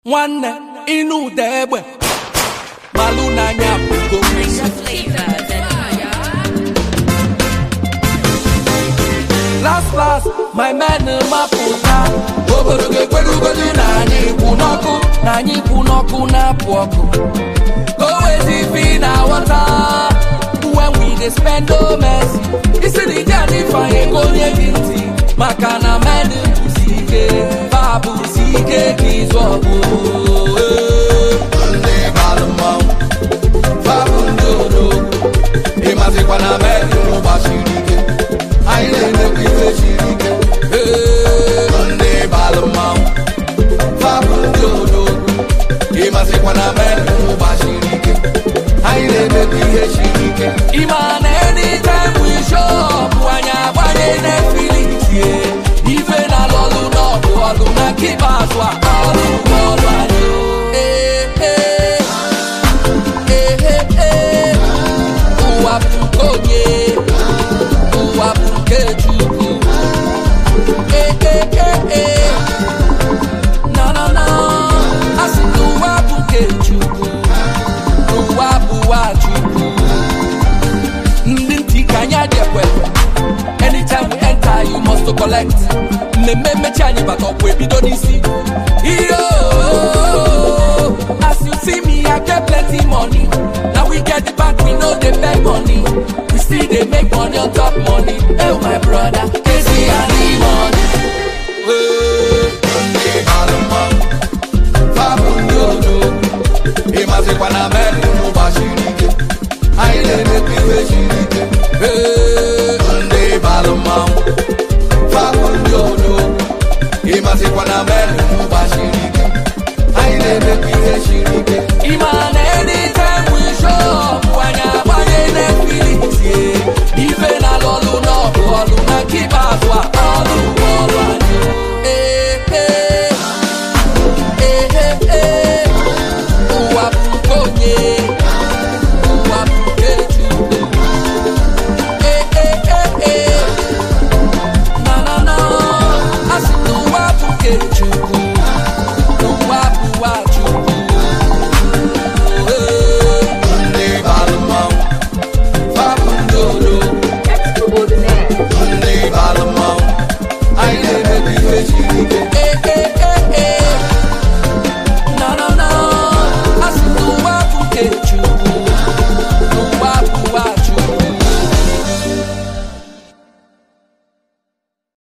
nwanne ịnụ ụda egbe malụ n'anya bụgo last last my men mapụta obodo ga-ekwerugodu na anyị kwụ n'ọkụ na anyị kwụ n'ọkụ na-apụ ọkụ go wezi fi na wọta when we dey spend no mercy isi na ije anyị fanye ka onye gị ntị maka na men bụsi ike fa bụsi ike ka izu ọgụ ndị balụ mmanwụ fa bụ ndị odogwu ịmazikwa na men gbasiri ike anyị na-emekwa ife siri ike ndị balụ mmanwụ fa bụ ndị odogwu ịmazikwa na men gbasiri ike anyị na-emekwa ihe siri ike ịma na anytime we show up anyị agbanye Netflix ye ife na lọlụ n'ọgụ ọlụ na nke ikpeazụ a ọlụ bụ ọlụ anyị Ee, ee. Ee, ee, ee. ụwa bụ nke onye ụwa bụ nke Chukwu Ee, ee, ee, ee. na na na asị na ụwa bụ nke Chukwu ụwa bụ ụwa Chukwu ndị ntị ka anyị adị ekwekwe anytime we enter you must to collect mmemme mmechi anyị bata ọkwa ebido n'isi iyo as you see me i get plenty money na we get the bank we no dey beg money we still dey make money on top money oh my brother kezi ani money. ndị balụ mmanwụ fabụ ndị odogwu ịmazikwa na meri gbasiri ike anyị na-emekwa ihe siri ike Ee, ndị balụ mmanwụ fabụ ndị odogwu ịmazikwa na meri gbasiri ike anyị na-emekwa ihe siri ike ịma na anytime we show up anyị agbanye Netflix ye ife na lọlụ n'ọgụ ọlụ na nke ikpeazụ a ọlụ bụ ọlụ anyị Ee, ee. Ee, ee, ee. ụwa bụ nke onye ụwa bụ nke Chukwu Ee, ee, ee, ee. na na na asị na ụwa bụ nke Chukwu